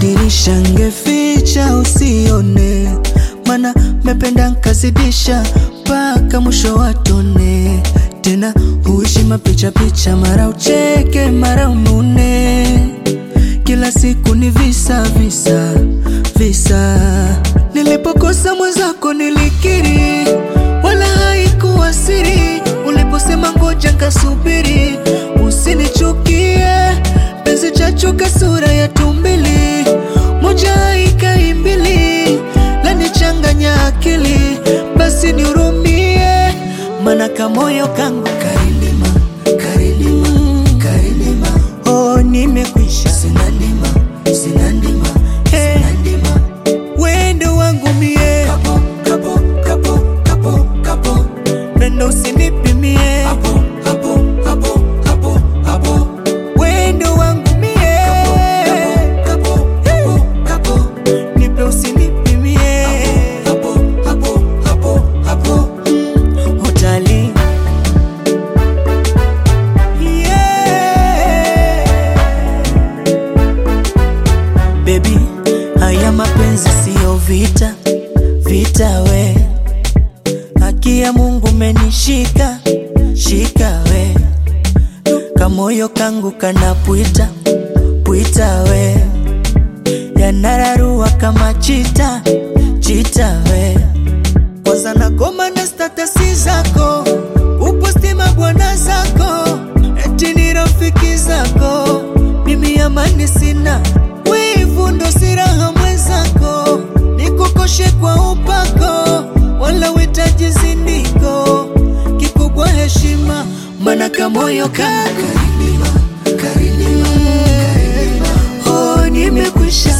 dirisha ngeficha usione, mana mependa nkazidisha mpaka mwisho watone. Tena huishi mapicha picha, mara ucheke mara unune, kila siku ni visa visa visa. Nilipokosa mwenzako nilikiri, wala haikuwa siri. Uliposema ngoja nkasubiri, usinichukie penzi chachuka sura ya tumbili, moja ikaimbili lanichanganya akili, basi nihurumie, mana kamoyo kangu karilima karilima karilima, oh nimekwisha, sina ndima sina ndima hey. Wendo wangu mie kapo, kapo, kapo, kapo, kapo. Pendo usinipimie hapo, hapo, hapo, hapo, hapo. Wendo wangu mie kapo, kapo, kapo, kapo. Nipe usinipimie hapo, hapo, hapo, hapo. Mm, Utali yeah. Baby, haya mapenzi siyo vita, vita we. Haki ya Mungu menishika, shika we. Kamoyo kangu kanapwita, pwita we. Yanararua kama chita, chita we. Kwanza nagoma na statasi zako, uposti mabwana zako, eti ni rafiki zako. Mimi amani sina, wivu ndo siraha mwenzako, nikukoshe kwa upako, wala witaji zindiko, kikubwa heshima, mana kamoyo kangu karilima, karilima, karilima. Oh, nimekwisha